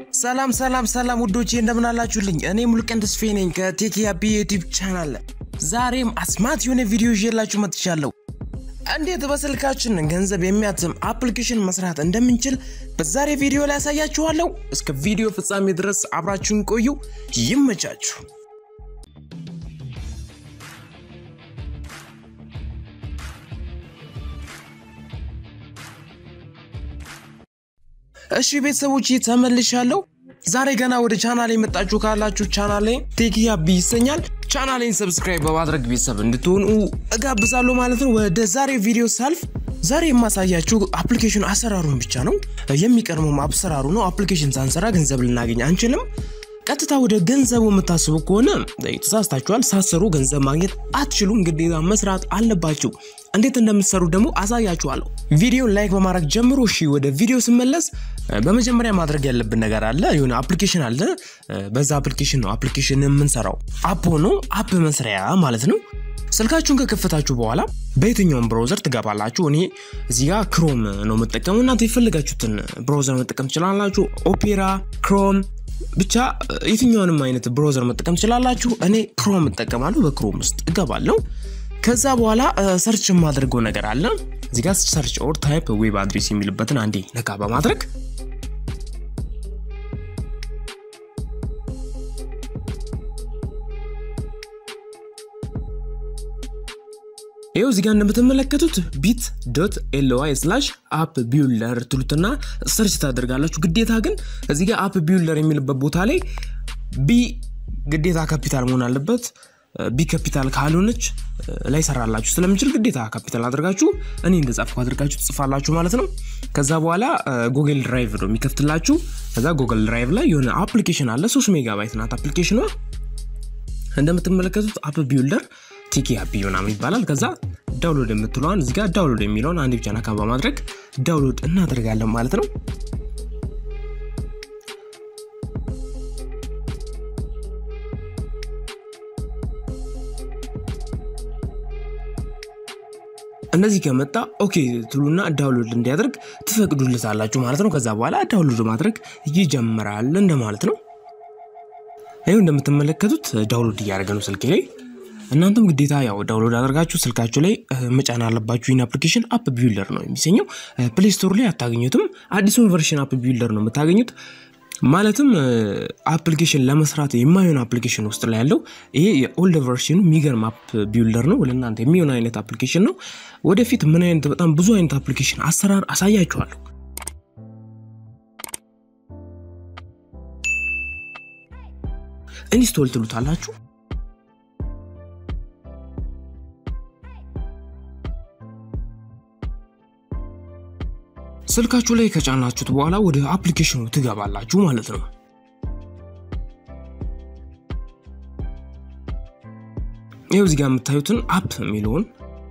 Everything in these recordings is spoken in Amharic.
ሰላም ሰላም ሰላም ውዶቼ እንደምን አላችሁልኝ? እኔ ሙሉቀን ተስፋዬ ነኝ ከቴክያቢ ዩቲዩብ ቻናል። ዛሬም አስማት የሆነ ቪዲዮ ይዤላችሁ መጥቻለሁ። እንዴት በስልካችን ገንዘብ የሚያትም አፕሊኬሽን መስራት እንደምንችል በዛሬ ቪዲዮ ላይ ያሳያችኋለሁ። እስከ ቪዲዮ ፍጻሜ ድረስ አብራችሁን ቆዩ። ይመቻችሁ። እሺ ቤተሰቦች ተመልሻለሁ። ዛሬ ገና ወደ ቻናል የመጣችሁ ካላችሁ ቻናሌ ቴክያቢ ይሰኛል። ቻናሌን ሰብስክራይብ በማድረግ ቤተሰብ እንድትሆኑ እጋብዛለሁ ማለት ነው። ወደ ዛሬ ቪዲዮ ሳልፍ ዛሬ የማሳያችሁ አፕሊኬሽን አሰራሩን ብቻ ነው። የሚቀድመውም አሰራሩ ነው። አፕሊኬሽን ሳንሰራ ገንዘብ ልናገኝ አንችልም። ቀጥታ ወደ ገንዘቡ የምታስቡ ከሆነ ተሳስታችኋል። ሳሰሩ ገንዘብ ማግኘት አትችሉም። ግዴታ መስራት አለባችሁ። እንዴት እንደምትሰሩ ደግሞ አሳያችኋለሁ። ቪዲዮን ላይክ በማድረግ ጀምሮ። እሺ ወደ ቪዲዮ ስመለስ በመጀመሪያ ማድረግ ያለብን ነገር አለ። የሆነ አፕሊኬሽን አለ። በዛ አፕሊኬሽን ነው አፕሊኬሽን የምንሰራው። አፕ ሆኖ አፕ መስሪያ ማለት ነው። ስልካችሁን ከከፈታችሁ በኋላ በየትኛውም ብራውዘር ትገባላችሁ። እኔ እዚህ ጋር ክሮም ነው የምጠቀሙ። እናንተ የፈለጋችሁትን ብራውዘር መጠቀም ትችላላችሁ። ኦፔራ፣ ክሮም ብቻ የትኛውንም አይነት ብራውዘር መጠቀም ትችላላችሁ። እኔ ክሮም እጠቀማለሁ። በክሮም ውስጥ እገባለሁ። ከዛ በኋላ ሰርች የማድረገው ነገር አለ። እዚህ ጋር ሰርች ኦር ታይፕ ዌብ አድሬስ የሚልበትን አንዴ ነካ በማድረግ ይኸው እዚህ ጋር እንደምትመለከቱት ቢት ዶት ኤልዋይ ስላሽ አፕ ቢውልደር ትሉትና ሰርች ታደርጋላችሁ። ግዴታ ግን እዚህ ጋር አፕ ቢውልደር የሚልበት ቦታ ላይ ቢ ግዴታ ካፒታል መሆን አለበት። ቢ ካፒታል ካልሆነች ላይ ሰራላችሁ ስለምችል ግዴታ ካፒታል አድርጋችሁ እኔ እንደጻፍኩ አድርጋችሁ ትጽፋላችሁ ማለት ነው። ከዛ በኋላ ጉግል ድራይቭ ነው የሚከፍትላችሁ። ከዛ ጉግል ድራይቭ ላይ የሆነ አፕሊኬሽን አለ። ሶስት ሜጋባይት ናት አፕሊኬሽኗ። እንደምትመለከቱት አፕ ቢውልደር ቲኪ አፕ ምናምን ይባላል። ከዛ ዳውንሎድ የምትለዋን እዚጋ ዳውንሎድ የሚለውን አንድ ብቻ ነካ በማድረግ ዳውንሎድ እናደርጋለን ማለት ነው። እንደዚህ ከመጣ ኦኬ ትሉና ዳውንሎድ እንዲያደርግ ትፈቅዱለታላችሁ ማለት ነው። ከዛ በኋላ ዳውንሎድ ማድረግ ይጀምራል እንደማለት ነው። ይኸው እንደምትመለከቱት ዳውንሎድ እያደረገ ነው ስልኬ ላይ። እናንተም ግዴታ ያው ዳውንሎድ አድርጋችሁ ስልካችሁ ላይ መጫን አለባችሁ። ይህን አፕሊኬሽን አፕ ቢውልደር ነው የሚሰኘው። ፕሌይ ስቶር ላይ አታገኙትም። አዲሱን ቨርሽን አፕ ቢውልደር ነው የምታገኙት። ማለትም አፕሊኬሽን ለመስራት የማይሆን አፕሊኬሽን ውስጥ ላይ ያለው ይሄ የኦልድ ቨርሽኑ የሚገርም አፕ ቢውልደር ነው። ለእናንተ የሚሆን አይነት አፕሊኬሽን ነው። ወደፊት ምን አይነት በጣም ብዙ አይነት አፕሊኬሽን አሰራር አሳያችኋለሁ። ኢንስቶል ትሉታላችሁ። ስልካችሁ ላይ ከጫናችሁት በኋላ ወደ አፕሊኬሽኑ ትገባላችሁ ማለት ነው። ይኸው እዚህ ጋር የምታዩትን አፕ የሚለውን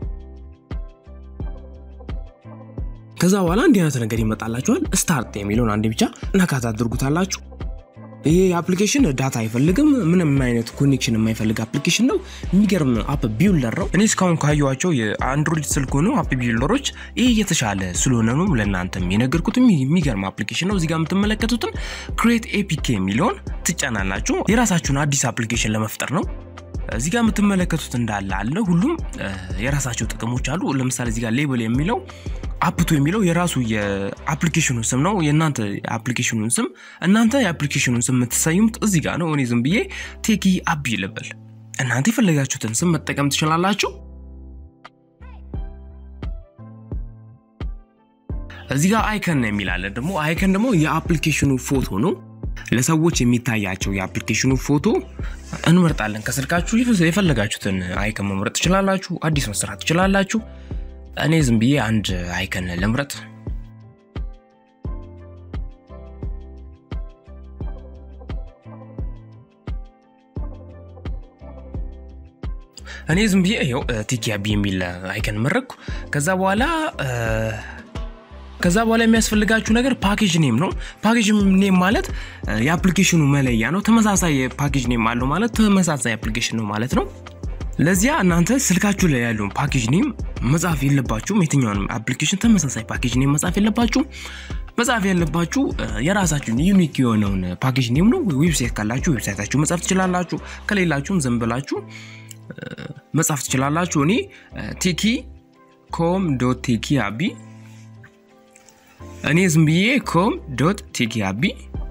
ከዛ በኋላ እንዲህ አይነት ነገር ይመጣላችኋል። ስታርት የሚለውን አንዴ ብቻ ነካ ታድርጉታላችሁ። ይሄ አፕሊኬሽን ዳታ አይፈልግም። ምንም አይነት ኮኔክሽን የማይፈልግ አፕሊኬሽን ነው። የሚገርም አፕ ቢውልደር ነው። እኔ እስካሁን ካየኋቸው የአንድሮይድ ስልክ ሆኑ አፕ ቢውልደሮች ይህ የተሻለ ስለሆነ ነው ለእናንተም የነገርኩት። የሚገርም አፕሊኬሽን ነው። እዚጋ የምትመለከቱትን ክሬት ኤፒኬ የሚለውን ትጫናላችሁ። የራሳችሁን አዲስ አፕሊኬሽን ለመፍጠር ነው። እዚጋ የምትመለከቱት እንዳለ አለ። ሁሉም የራሳቸው ጥቅሞች አሉ። ለምሳሌ እዚጋ ሌብል የሚለው አፕቱ የሚለው የራሱ የአፕሊኬሽኑ ስም ነው። የእናንተ የአፕሊኬሽኑን ስም እናንተ የአፕሊኬሽኑን ስም የምትሰዩሙት እዚህ ጋር ነው። እኔ ዝም ብዬ ቴኪ አፕ ልበል። እናንተ የፈለጋችሁትን ስም መጠቀም ትችላላችሁ። እዚህ ጋር አይከን የሚላለ ደግሞ አይከን ደግሞ የአፕሊኬሽኑ ፎቶ ነው። ለሰዎች የሚታያቸው የአፕሊኬሽኑ ፎቶ እንመርጣለን። ከስልካችሁ የፈለጋችሁትን አይከን መምረጥ ትችላላችሁ። አዲስ መስራት ትችላላችሁ። እኔ ዝም ብዬ አንድ አይከን ልምረጥ። እኔ ዝም ብዬ ይኸው ቲኪያቢ የሚል አይከን መረጥኩ። ከዛ በኋላ ከዛ በኋላ የሚያስፈልጋችሁ ነገር ፓኬጅ ኔም ነው። ፓኬጅ ኔም ማለት የአፕሊኬሽኑ መለያ ነው። ተመሳሳይ ፓኬጅ ኔም አለው ማለት ተመሳሳይ አፕሊኬሽን ነው ማለት ነው። ለዚያ እናንተ ስልካችሁ ላይ ያለውን ፓኬጅ ኔም መጻፍ የለባችሁም። የትኛውንም አፕሊኬሽን ተመሳሳይ ፓኬጅ ኔም መጻፍ የለባችሁም። መጻፍ ያለባችሁ የራሳችሁን ዩኒክ የሆነውን ፓኬጅ ኔም ነው። ዌብሳይት ካላችሁ ዌብሳይታችሁ መጻፍ ትችላላችሁ። ከሌላችሁም ዝም ብላችሁ መጻፍ ትችላላችሁ። እኔ ቴኪ ኮም ዶት ቴኪ አቢ እኔ ዝም ብዬ ኮም ዶት ቴኪ አቢ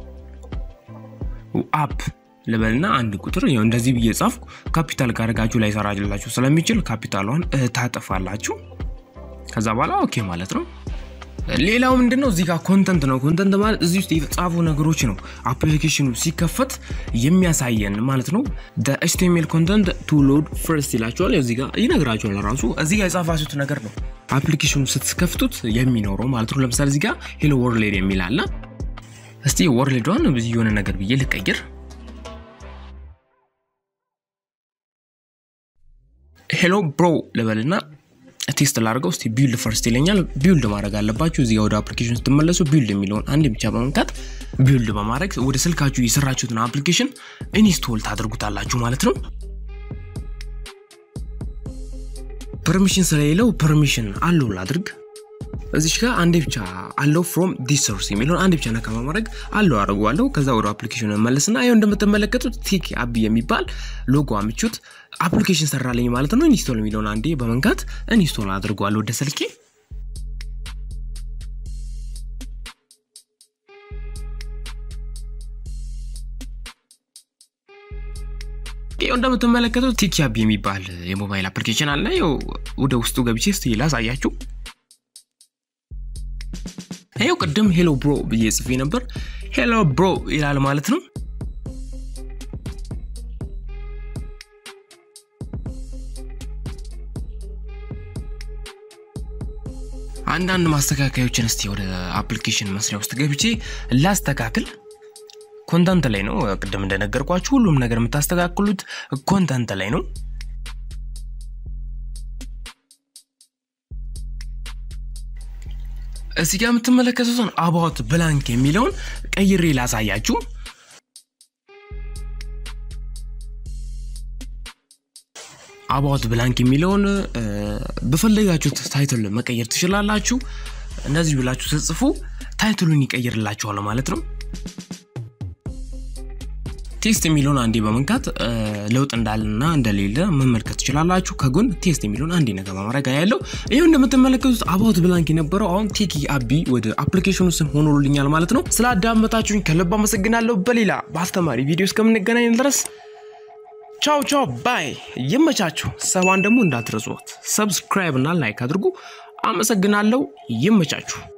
አፕ ልበልና አንድ ቁጥር ያው እንደዚህ ብዬ ጻፍኩ። ካፒታል ካደረጋችሁ ላይ ሰራላችሁ ስለሚችል ካፒታሏን ታጠፋላችሁ። ከዛ በኋላ ኦኬ ማለት ነው። ሌላው ምንድን ነው? እዚህ ጋር ኮንተንት ነው። ኮንተንት ማለት እዚህ ውስጥ የተጻፉ ነገሮች ነው አፕሊኬሽኑ ሲከፈት የሚያሳየን ማለት ነው። ኤችቲኤምኤል ኮንተንት ቱ ሎድ ፈርስት ይላቸዋል። እዚህ ጋር ይነግራቸዋል ራሱ እዚህ ጋር የጻፋችሁት ነገር ነው አፕሊኬሽኑ ስትከፍቱት የሚኖረው ማለት ነው። ለምሳሌ እዚህ ጋር ሄሎ ወርልድ የሚል አለ። እስቲ ወርልዷን ብዙ የሆነ ነገር ብዬ ልቀይር። ሄሎ ብሮ ልበልና ቴስት ላድርገው እስቲ ቢልድ ፈርስት ይለኛል። ቢልድ ማድረግ አለባችሁ። እዚጋ ወደ አፕሊኬሽን ስትመለሱ ቢልድ የሚለውን አንድ ብቻ በመንካት ቢልድ በማድረግ ወደ ስልካችሁ የሰራችሁትን አፕሊኬሽን ኢንስቶል ታደርጉታላችሁ ማለት ነው። ፐርሚሽን ስለሌለው ፐርሚሽን አለው ላድርግ። እዚች ጋር አንዴ ብቻ አለው ፍሮም ዲስ ሶርስ የሚለውን አንድ ብቻ ነካ በማድረግ አለው አድርገዋለሁ። ከዛ ወደ አፕሊኬሽን መለስና ይኸው እንደምትመለከቱት ቴክ አቢ የሚባል ሎጎ አምቹት አፕሊኬሽን ሰራለኝ ማለት ነው። ኢንስቶል የሚለውን አንዴ በመንካት ኢንስቶል አድርገዋለሁ ወደ ስልኬ። ይኸው እንደምትመለከቱት ቴክ አቢ የሚባል የሞባይል አፕሊኬሽን አለ። ይኸው ወደ ውስጡ ገብቼ እስቲ ላሳያችሁ። ይኸው ቅድም ሄሎ ብሮ ብዬ ጽፌ ነበር። ሄሎ ብሮ ይላል ማለት ነው። አንዳንድ ማስተካከዮችን እስቲ ወደ አፕሊኬሽን መስሪያ ውስጥ ገብቼ ላስተካክል። ኮንተንት ላይ ነው። ቅድም እንደነገርኳችሁ ሁሉም ነገር የምታስተካክሉት ኮንተንት ላይ ነው። እዚህ ጋር የምትመለከቱትን አባውት ብላንክ የሚለውን ቀይሬ ላሳያችሁ። አባውት ብላንክ የሚለውን በፈለጋችሁት ታይትል መቀየር ትችላላችሁ። እንደዚህ ብላችሁ ስትጽፉ ታይትሉን ይቀይርላችኋል ማለት ነው። ቴስት የሚለውን አንዴ በመንካት ለውጥ እንዳለና እንደሌለ መመልከት ትችላላችሁ። ከጎን ቴስት የሚለውን አንዴ ነገር በማድረግ ያለው ይህ እንደምትመለከቱት አባውት ብላንክ የነበረው አሁን ቴኪ አቢ ወደ አፕሊኬሽኑ ስም ሆኖልኛል ማለት ነው። ስለ አዳመጣችሁኝ ከልብ አመሰግናለሁ። በሌላ በአስተማሪ ቪዲዮ እስከምንገናኝ ድረስ ቻው ቻው ባይ። ይመቻችሁ። ሰባን ደግሞ እንዳትረሷት። ሰብስክራይብ እና ላይክ አድርጉ። አመሰግናለሁ። ይመቻችሁ።